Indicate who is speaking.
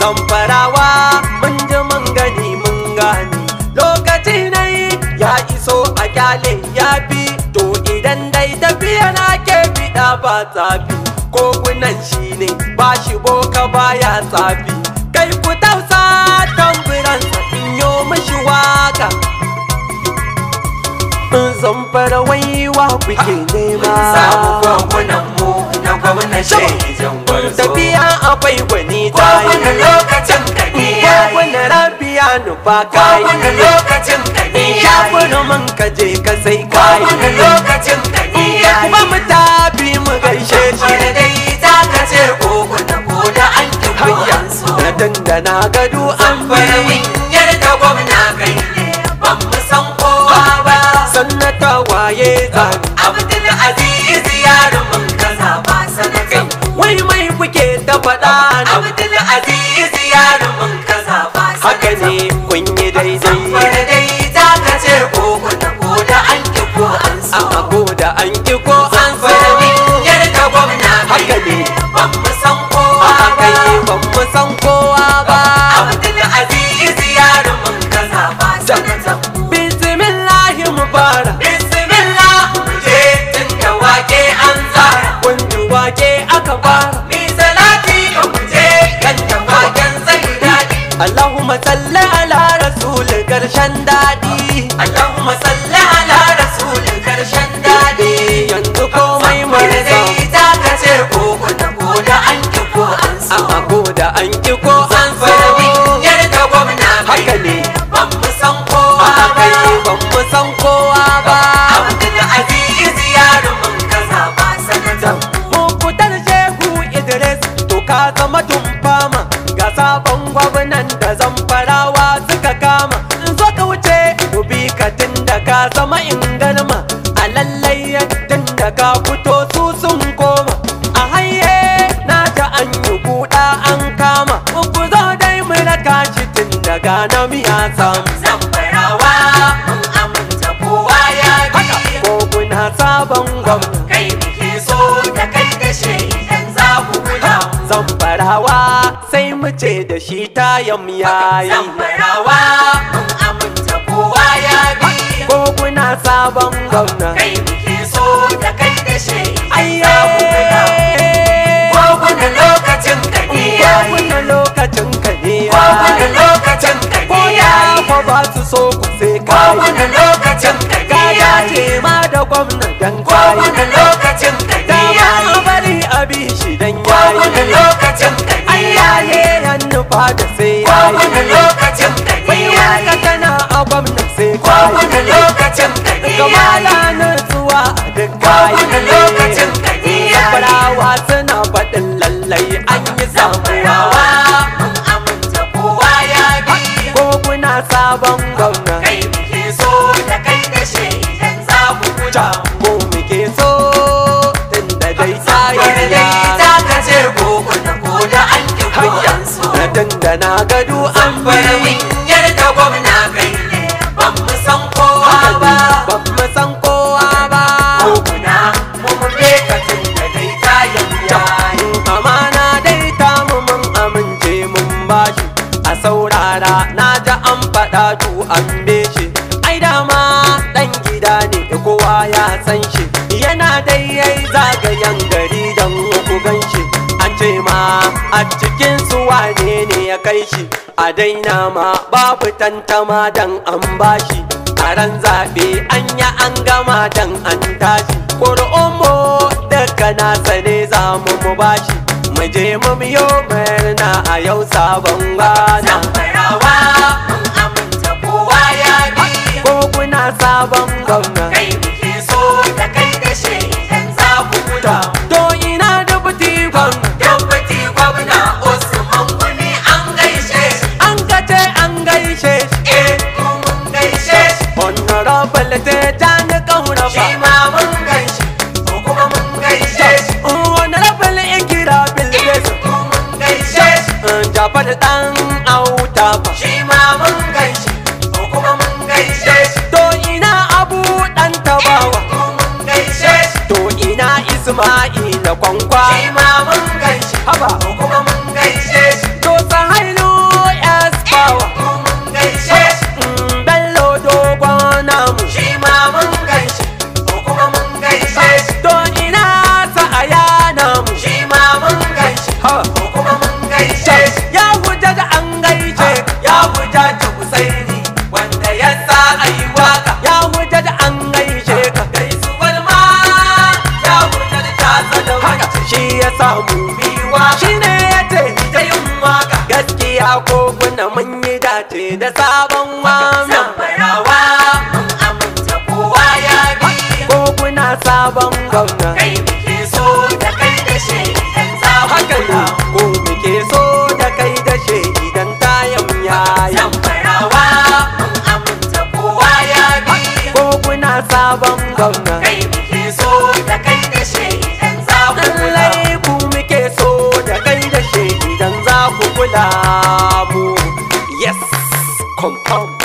Speaker 1: zamfarawa mun ji mun gani mun gane lokaci na yi ya iso a kyale ya fi to idan dai tafiya na ke fiɗa ba tsafi ko kunan shi ne ba shi boka baya tsafi kai ku tausa tamburansa in yo mishi waka zamfara waiwa kuke nema
Speaker 2: samu gwamnan mu na gwamnan shaidan gwarzo
Speaker 1: tafiya akwai gwani ta
Speaker 2: kowane
Speaker 1: yi
Speaker 2: lokacin ka ne yayi
Speaker 1: kowane rabiya nufa kayi
Speaker 2: kowane lokacin ka ne yayi
Speaker 1: shafin man ka je ka sai kayi
Speaker 2: kowane lokacin ka ne yayi
Speaker 1: kuma mu tafi mu gaishe shi
Speaker 2: wani dai ta ka ce koko na ko da an ki kuyan so
Speaker 1: na dandana gado an
Speaker 2: bari
Speaker 1: bari
Speaker 2: min yarda gwamna kai ne ban mu san kowa ba
Speaker 1: sannata waye zani
Speaker 2: abdul aziz yarumin kaza ba sanatan
Speaker 1: wai mai kuke ta faɗa ne
Speaker 2: abdul aziz yarumin kaza ba
Speaker 1: haka ne kun yi daidai
Speaker 2: wani dai ta ka ce koko na ko da an ki ko an so
Speaker 1: a ko da an ki ko an
Speaker 2: bari min
Speaker 1: so
Speaker 2: yarda gwamna kai
Speaker 1: Haka ne.
Speaker 2: ne ban mu san
Speaker 1: a
Speaker 2: kowa
Speaker 1: haka
Speaker 2: ba
Speaker 1: yi ban mu san kowa ba
Speaker 2: Abdul Aziz yarumin kaza ba sanatan
Speaker 1: bismillahi mu fara
Speaker 2: Bismillah je tun da wake an tsara
Speaker 1: kun ji wake aka fara
Speaker 2: Mi salati ga kuje kan da waken zai daɗi
Speaker 1: Allahumma salli ala rasul karshen daɗi
Speaker 2: Allahumma salli ala rasul karshen daɗi
Speaker 1: yanzu komai
Speaker 2: Wani
Speaker 1: mai
Speaker 2: dai ta ka ce ko da ko da an ki ko an so
Speaker 1: a ko da an ki ko an so
Speaker 2: Fara yarda gwamna kai
Speaker 1: Haka ne.
Speaker 2: ban mu san
Speaker 1: a
Speaker 2: kowa
Speaker 1: haka yi
Speaker 2: ba
Speaker 1: ban mu san kowa ba
Speaker 2: Abdul Aziz yarumin kaza ba sanatan
Speaker 1: Mukutar Shehu Idris to ka zama tumfama ga sabon gwamnan da zamfarawa suka kama in zo ka wuce mu bi ka tun da ka zama ingarma a lallai tun da ka fito su sun koma a haye na ta an yi buɗa an kama ku zo dai mu raka shi tun daga na miya samu
Speaker 2: Zamfarawa mun aminta kowa ya
Speaker 1: haka
Speaker 2: bi
Speaker 1: ko kuna sabon gwamna
Speaker 2: kai muke so da kai da shi idan za ku kula
Speaker 1: zamfarawa sai mu ce da shi tayan yayi
Speaker 2: Zamfarawa mun aminta kowa ya bi
Speaker 1: ko kuna sabon gwamna
Speaker 2: kai muke so da kai da shi idan
Speaker 1: ayye
Speaker 2: za ku kula kowane lokacin ka ne
Speaker 1: ko
Speaker 2: yayi
Speaker 1: kuna lokacin ka ne
Speaker 2: kowane
Speaker 1: yayi
Speaker 2: lokacin ka
Speaker 1: ko
Speaker 2: ne
Speaker 1: ya
Speaker 2: yayi
Speaker 1: ko ba su so ku sai kai
Speaker 2: kowane lokacin ka ne
Speaker 1: ka
Speaker 2: yayi
Speaker 1: dace ma da gwamna dan kai
Speaker 2: kowane lokacin ka ne
Speaker 1: da
Speaker 2: yayi
Speaker 1: ma bari a bi shi dan
Speaker 2: kowane
Speaker 1: yayi
Speaker 2: lokacin ka ne
Speaker 1: ayyaye
Speaker 2: yayi
Speaker 1: yan nufa da sai
Speaker 2: kowane
Speaker 1: yayi
Speaker 2: lokacin ka ne
Speaker 1: bai
Speaker 2: yayi
Speaker 1: waka tana a gwamna sai
Speaker 2: kowane
Speaker 1: kai
Speaker 2: lokacin ka ne
Speaker 1: kamala
Speaker 2: yayi
Speaker 1: na zuwa a duk
Speaker 2: kowane lokacin ka ne yayi
Speaker 1: Farawa suna faɗin lallai an yi samuwa
Speaker 2: Rawa mun aminta kowa ya bi
Speaker 1: ko kuna sabon gwamna
Speaker 2: kai muke so da kai da shi idan za ku
Speaker 1: ta
Speaker 2: kula
Speaker 1: ko muke so tun da dai
Speaker 2: Wani
Speaker 1: tsayin
Speaker 2: dai
Speaker 1: ya
Speaker 2: ta ka ce ko da ko da an ki kuyan so
Speaker 1: na dandana gado an
Speaker 2: Bari
Speaker 1: bari
Speaker 2: min yarda gwamna kai ne ban mu san kowa ba
Speaker 1: ban mu san kowa ba
Speaker 2: Ko kuna mu mun ka tun da dai kayan yayi
Speaker 1: amana dai ta mu mun amince mun bashi a saurara na ji an faɗa tu an shi ai dama ɗan gida ne kowa ya san shi yana dai yayi zagayen gari don ku gan shi an ce ma a cikin su wane ne ya kai shi a daina ma babu tantama dan an bashi a ran zaɓe an yi an gama dan an tashi ƙuri'unmu daga nasa ne za mu mu bashi mu je mu biyo murna a yau sabon gana
Speaker 2: Zamfarawa mun aminta kowa ya bi
Speaker 1: ko kuna sabon gwamna
Speaker 2: kai muke so da kai da shi idan za ku kula
Speaker 1: to ina da buti gwamna
Speaker 2: Yabbati gwamna Usman Guni an gaishe shi
Speaker 1: an kace an gaishe shi
Speaker 2: eh mu mun gaishe shi
Speaker 1: honorable te ta ni kauna
Speaker 2: shi
Speaker 1: fa
Speaker 2: ma mun gaishe ko kuma mun gaishe shi
Speaker 1: honorable ikira bilgesu
Speaker 2: mu mun gaishe shi
Speaker 1: jafar dan auta fa
Speaker 2: shi ma mun gaishe ko kuma mun gaishe shi
Speaker 1: to ina abu dan tabawa
Speaker 2: mu mun gaishe shi
Speaker 1: to ina isma'ila kwankwa
Speaker 2: shi ma mun gaishe
Speaker 1: haba
Speaker 2: ko kuma mun gaishe shi
Speaker 1: to sahailu samu
Speaker 2: biwa
Speaker 1: shi ne ya ce
Speaker 2: ta yin waka
Speaker 1: gaskiya ko kuna mun yi dace da sabon wami
Speaker 2: zamfarawa mun aminta kowa ya bi
Speaker 1: ko kuna sabon gwamna
Speaker 2: kai muke so da kai da shi idan za mu
Speaker 1: haka ne ko muke so da kai da shi idan tayan yayi
Speaker 2: zamfarawa mun aminta kowa ya bi
Speaker 1: ko kuna sabon gwamna
Speaker 2: kai muke so da kai da shi idan za mu
Speaker 1: lallai ku muke so da kai da shi idan za ku kula mu yes confirm